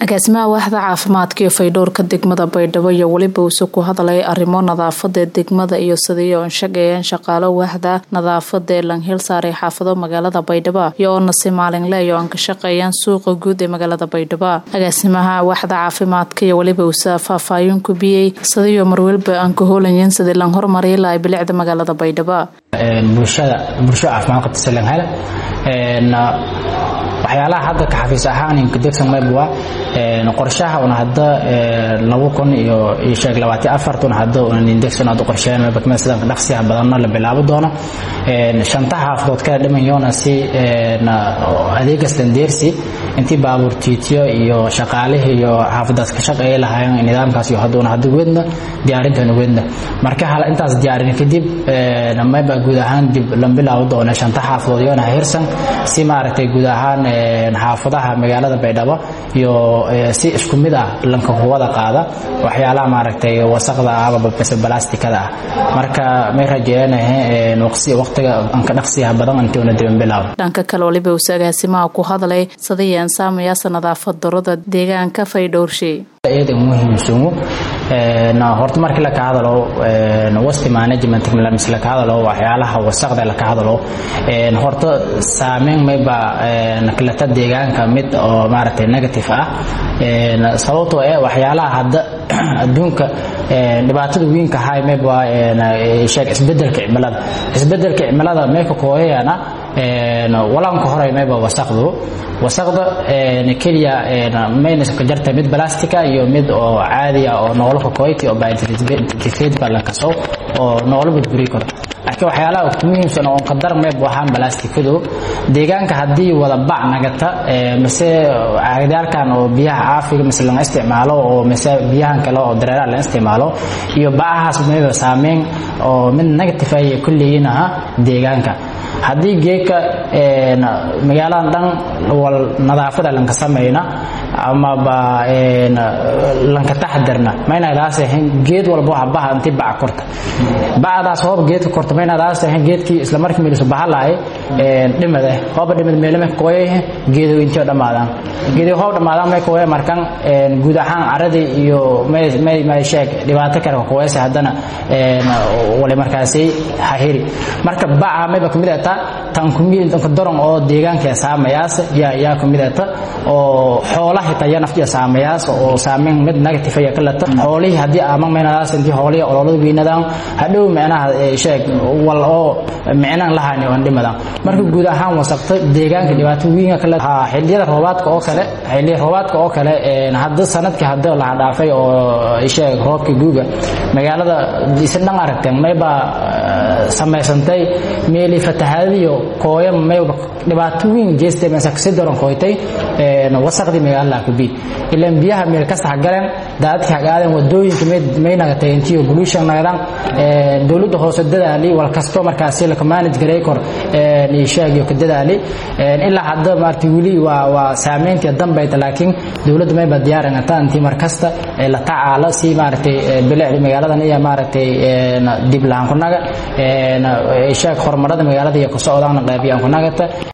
agaasimaha waaxda caafimaadka iyo faydhowrka degmada baydhabo iyo weliba uuse ku hadlay arrimo nadaafada degmada iyo sidii oon shaqeeyeen shaqaalo waaxda nadaafada ee langhil saaray xaafado magaalada baydhabo iyo oona si maalinle iyo aan ka shaqeeyaan suuqa guud ee magaalada baydhabo agaasimaha waaxda caafimaadka iyo weliba uuse faahfaahin ku biyey sidiiyo marweliba aan ka hoolayeen sidii lan hormariyi lahay bilicda magaalada baydhabo bulshada bulsho caafimaad qabta langhel waxyaalaha hadda ka xafiis ahaan inkadegsan mayb waa qorshaha una hadda laba kun iyo sheeg labaatan afartun hadda unan indegsan hadda qorsheyn mayba kamid sidan dhaqsiyaha badanna la bilaabo doono shanta xaafadood kala dhimanyoona si adeegas dandeersi intii baabuur tiitiyo iyo shaqaalihii iyo xaafadaas ka shaqeeya lahaayeen nidaamkaas iyo hadduna hadda wedna diyaarintan wedna marka hal intaas diyaarin kadib mayba guud ahaan dib la bilaabo doona shanta xaafadood iyona hirsan si maaragtay guud ahaan xaafadaha magaalada baydhabo iyo si isku mid ah lanka kuwada qaada waxyaalaha maaragtay wasaqda amaba balastikada ah marka may rajeenahe waqtiga anka dhaqsiyaha badan intuuna diban bilaabo dhanka kale waliba uuse agaasimaha ku hadlay sidayaan saamayaasa nadaafad darada deegaanka faydhowrshay iyada muhiimsumu horta markii laka hadalo wasti management mise laka hadalo waxyaalaha wasaqda laka hadalo horta saameyn mayba naklata deegaanka mid oo maaragtay negative ah sababtoo eh waxyaalaha hadda adduunka dhibaatada weynka hay mayba sheeg isbedelka cimilada isbedelka cimilada mayka kooyayana walaanka hore mayba wasaqdu wasaqda keliya mayna ka jarta mid balastica iyo mid oo caadi ah oo noolaka koyti oo biointegrate ba la kaso oo noolo burburi karo laakiin waxyaalaha ku muhiimsan oo qadar mayb waxaan balastikadu deegaanka haddii wada bac nagata mise caagdaalkan oo biyaha caafiga mise laga isticmaalo oo mise biyahan kale oo dareeraha laga isticmaalo iyo bacahaas mayba saameyn oo mid negative ay ku leeyihin aha deegaanka haddii geedka magaaladan dhan wal nadaafada lanka samayna amaba lanka taxadarna maynadaas ahayn geed walba waxa baha intii baca korta bacdaas hoob geedka korta maynadaas ahayn geedkii isla markii meelisu baha lahay dhimad eh hooba dhimad meelama kooyay geedo intio dhammaadaan geedi hoob dhammaadaan may kooya markan guud ahaan caradii iyo may may sheeg dhibaato kale kooyaysa haddana wali markaasi hahiri marka baca mayba kamid ata tan kumid tanka daran oo deegaanka saamayaas yaa yaa kamid ata oo xoolaha xitaa yaa naftiya saamayaas oo saameyn mid negative ayaa kalata xoolihii haddii ama meynadaas intii xoolihii ololada weynadaan hadhow micnaha sheeg wal oo micnaan lahayni oon dhimadaan marka guud ahaan wasaqta deegaanka dhibaato weynka kale xilliyada roobaadka oo kale xilliya roobaadka oo kale hadda sanadkii hadda laha dhaafay oo sheeg roobka guuga magaalada isa dhan aragteen mayba samaysantay meeli fatahaadiyo kooya mayba dhibaato weyn jeestay mise kasi daran kooytay wasaqdii magaalada kabiid ilaan biyaha meel kasta hagaleen daadadka hagaadeen wadooyinka may nagatay intiyo pollution nagadaan dowladda hoose dadaali wal kasto markaasi laka manage garay kor sheegiyo ka dadaali ilaa hadda maartay weli waa waa saameyntii dambayta laakiin dowladda mayba diyaarinata intii mar kasta la tacaalo si maaragtay bilicdi magaaladan iyo maaragtay dib lahaan ku naga sheeg horumarada magaalada iyo ku socdaan qaybiyaan ku nagata